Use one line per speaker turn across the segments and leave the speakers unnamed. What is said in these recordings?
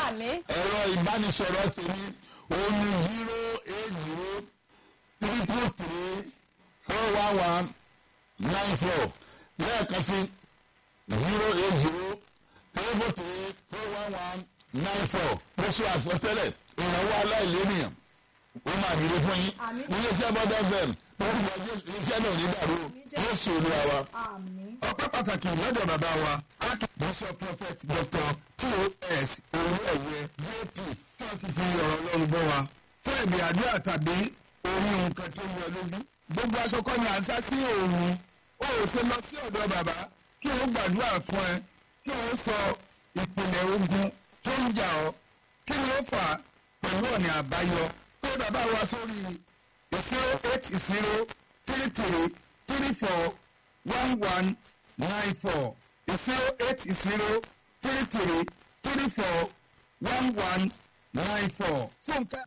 àmín.
ẹ̀rọ ìbánisọ̀rọ̀ tèmi òun ni zero eight zero triple three four one one nine four lẹ́ẹ̀kan sí zero eight zero triple three four one one nine four lóṣù àsọtẹ́lẹ̀ ìrànwọ́ aláìlérìyàn ó máa dìde fún yín
Àmín.
iléeṣẹ́ bọ́dọ̀ fm lórúkọ iléeṣẹ́ náà ní dàrú yóò sì olúwa wa.
àmín.
ọpẹ́ pàtàkì lọ́dọ̀ bàbá wa archbishop prophet dr tos olúẹ̀yẹ jp tí wọ́n ti fi ọ̀rọ̀ ọlọ́run bọ́ wa fún ẹ̀bì àdúrà tàbí orí nǹkan tó yẹ lójú. gbogbo aṣọ kọ́ ni à ń sá sí òòrùn ó ò ṣe lọ sí ọ̀dọ̀ bàbá kí ó gbàdúrà fún ẹ kí ó sọ ìpìlẹ̀ ogun tó ń jà ọ́ kí ni ó fà á pẹ̀lú ọ̀nà àbáyọ pé bàbá wa sórí zero eight zero three three three four one one nine four zero eight zero three three three four one one nine four. Fúnkẹ́.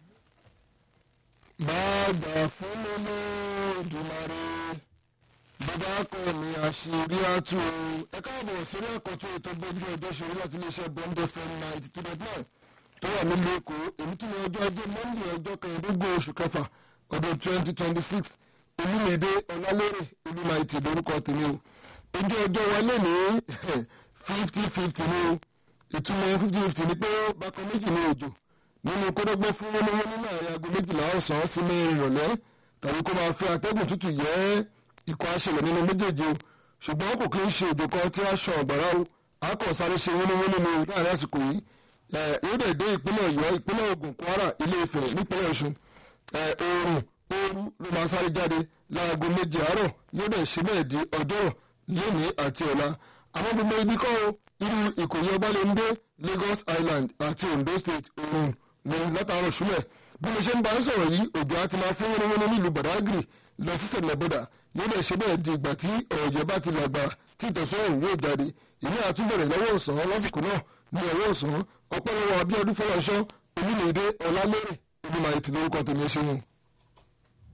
máa gbà fún mímú ìdùmarè bàbá kọ mi àṣírí àtú ẹ káàbọ̀ sórí àkọ́tún ètò gbójú ọjọ́ ṣòro láti iléeṣẹ́ bọ́ńdé fm ninety two dot nine tó wà nílùú èkó èmi tún ní ọjọ́ ajé monde ọjọ́ kẹẹ̀ẹ́dógún oṣù kẹfà ọdún twenty twenty six olúmídé ọlálérè olúmaìtì lórúkọ tèmi o ojú ọjọ́ wa lè ní fifty fifty ní o ìtumọ̀ fifty fifty ni pé bákan méjì ní òjò nínú kódógbó fún wọnúwọnú nínú àárín aago méjìlá ọ̀sán sí mẹ́rin ìrọ̀lẹ́ tàbí kó máa fi atẹ́gùn tútù yẹ ikọ̀ aṣẹlẹ̀ nínú méjèèjì o ṣùgbọ́n kò kí ń ṣe òjò kan tí a ṣan ọ̀gbàrá o a kàn sáré ṣe wọnúwọnú ní láàrin àsìkò yìí ẹ̀ yóò dẹ̀ dé ìpínlẹ̀ ọ̀yọ́ ìpínlẹ̀ ògùn kwara ilé ifẹ̀ nípínlẹ̀ ọ̀ṣun ẹ̀ oòrùn ooru ló máa sáré jáde láago méje àárọ̀ yóò dẹ̀ ṣe bẹ́ẹ̀ di ọjọ́rọ̀ lónìí àti ọ̀la àwọn gbogbo ibi kọ́ o irú ìkòyí ọbalẹ̀ndé lagos island àti ondo state oòrùn ní látàárọ̀ ṣúlẹ̀ bí mo ṣe ń bá ń sọ̀rọ̀ yìí òjò àti máa fún wọnwọnú nílùú badagry lọ sí sẹ̀lẹ̀bọ̀dà yóò dẹ̀ ṣe bẹ́ẹ̀ di ìgbà tí ọ̀jẹ̀ bá ti làgbà tí ìtọ̀sọ́rùn yóò jáde ìní àtúbẹ̀rẹ̀ lọ́wọ́ ọ̀sán lásìkò náà ní ọwọ́ ọ̀sán ọpẹ́ lọ́wọ́ abíọ́dún fọlọ́ṣọ́ olúmọ̀ọ́dé ọlálérè olúmọ̀ọ́yẹ ti lórúkọ tèmi ṣe wọn.